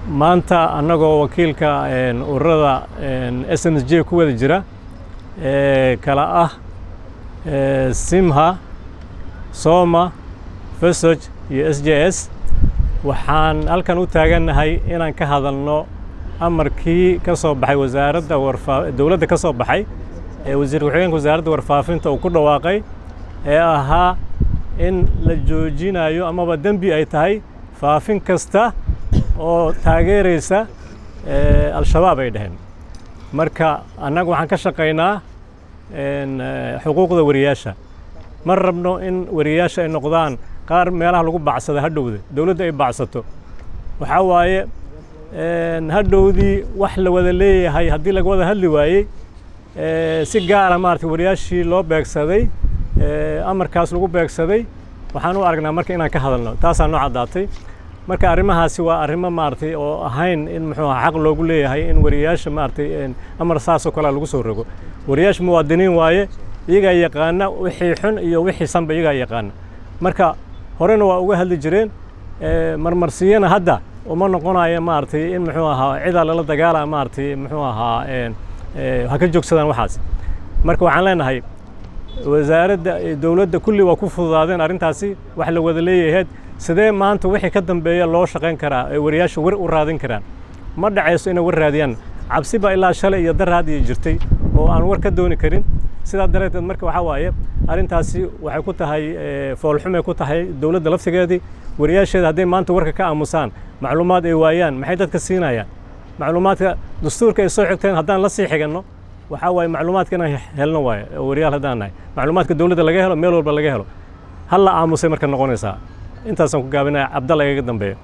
maanta annagoo wakiilka ururada s n j ku wada jira ee kala ah simha soma fesog iyo s j s waxaan halkan u taagannahay inaan ka hadalno amarkii ka soo baxay wasaaradda warfaa dowladda ka soo baxay ee wasiir ku-xigeenka wasaaradda warfaafinta uu ku dhawaaqay ee ahaa in la joojinayo amaba dembi ay tahay faafin kasta oo taageeraysa al-shabaab ay dhaheen marka annagu waxaan ka shaqaynaa xuquuqda wariyaasha ma rabno in wariyaasha ay noqdaan qaar meelaha lagu bacsada hadhowda dowladda ay bacsato waxaa waaye hadhowdii wax la wada leeyahay haddii laga wada hadli waayey si gaara maarata wariyaashii loo beegsaday amarkaas lagu beegsaday waxaan u aragnaa marka inaan ka hadalno taasaa noo caddaatay marka arrimahaasi waa arrimo maaragtay oo ahayn in muxuu aha xaq loogu leeyahay in wariyaasha maaragtay amar saasoo kalea lagu soo rogo wariyaasha muwaadiniin waaye iyagaa yaqaana wixii xun iyo wixii sanba iyagaa yaqaana marka horena waa uga hadli jireen marmarsiyana hadda uma noqonayo maaragtay in muxuu ahaa cidaa lala dagaala maaragtay muxuu ahaa ha ka joogsadaan waxaas marka waxaan leenahay wasaaradda dowladda kulli waa ku fududaadeen arrintaasi wax la wada leeyahayd sidee maanta wixii ka dambeeya loo shaqayn karaa ee wariyaasha war u raadin karaan ma dhacayso inay war raadiyaan cabsi baa ilaa shalay iyo daraad iyo jirtay oo aan war ka dooni karin sidaa dareeteed marka waxaa waaye arrintaasi waxay ku tahay foolxumay ku tahay dowladda laftigeedii wariyaasheeda hadday maanta warka ka aamusaan macluumaad ay waayaan maxay dadka siinayaan macluumaadka dastuurka ay soo xigteen haddaan la sii xiganno waxaa waaye macluumaadka inaan helno waaye oo wariyaal haddaan nahay macluumaadka dowladda laga helo meel walba laga helo hal la aamusay marka noqonaysaa intaasaan ku gaabinaya cabdalla igaga dambeeyo